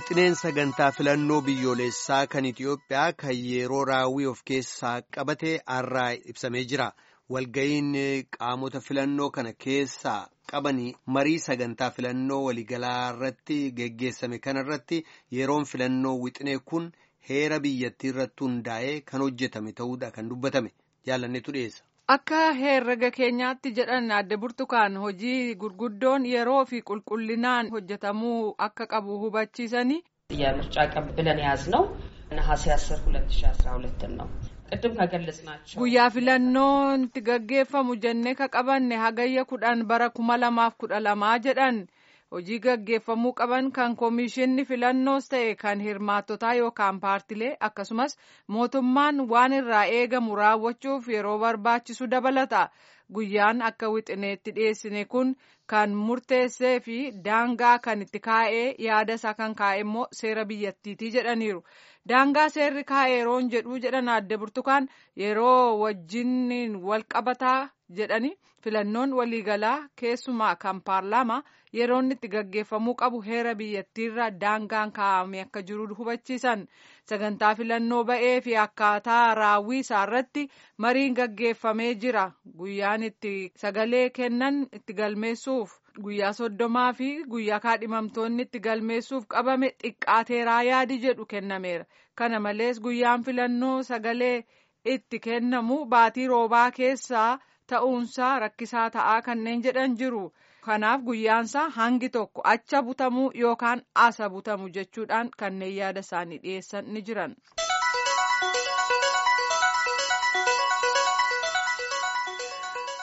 Wixineen sagantaa filannoo biyyoolessaa kan Itiyoophiyaa kan yeroo raawwii of keessaa qabate har'aa ibsamee jira. Walga'iin qaamota filannoo kana keessaa qabanii marii sagantaa filannoo waliigalaa irratti geggeessame kanarratti yeroon filannoo wixinee kun heera biyyattii irratti hundaa'ee kan hojjetame ta'uudha kan dubbatame jaalannetu dhiyeessa. Akka herrega keenyaatti jedhan adde burtukaan hojii gurguddoon yeroo fi qulqullinaan hojjetamuu akka qabu hubachiisanii. የምርጫ ቀን ብለን የያዝነው ነሐሴ 10 2012 ነው። ቅድም ከገለጽናቸው guyyaa filannoon itti gaggeeffamu jennee ka qabanne hagayya kudhan bara kuma lamaaf kudha lamaa jedhan hojii gaggeeffamuu qaban kan koomishinni filannoos ta'e kan hirmaattotaa yookaan paartilee akkasumas mootummaan waan irraa eegamu raawwachuuf yeroo barbaachisu dabalata guyyaan akka wixineetti dhiyeessine kun kan murteessee fi daangaa kan itti kaa'ee yaada isaa kan kaa'e immoo seera biyyattiitii jedhaniiru. daangaa seerri kaa'e yeroon jedhuu jedhan adde burtukaan yeroo wajjin wal qabataa jedhani filannoon waliigalaa keessumaa kan paarlaamaa yeroon itti gaggeeffamuu qabu heera biyyattiirra daangaan kaa'ame akka jiru hubachiisan sagantaa filannoo ba'ee fi akkaataa raawwii isaarratti mariin gaggeeffamee jira guyyaan itti sagalee kennan itti galmeessuuf. guyyaa soddomaa fi guyyaa kaadhimamtoonni itti galmeessuuf qabame xiqqaateeraa yaadi jedhu kennameera kana malees guyyaan filannoo sagalee itti kennamu baatii roobaa keessaa ta'uunsaa rakkisaa ta'aa kanneen jedhan jiru kanaaf guyyaansaa hangi tokko acha butamuu yookaan asa butamu jechuudhaan kanneen yaada isaanii dhiyeessan ni jiran.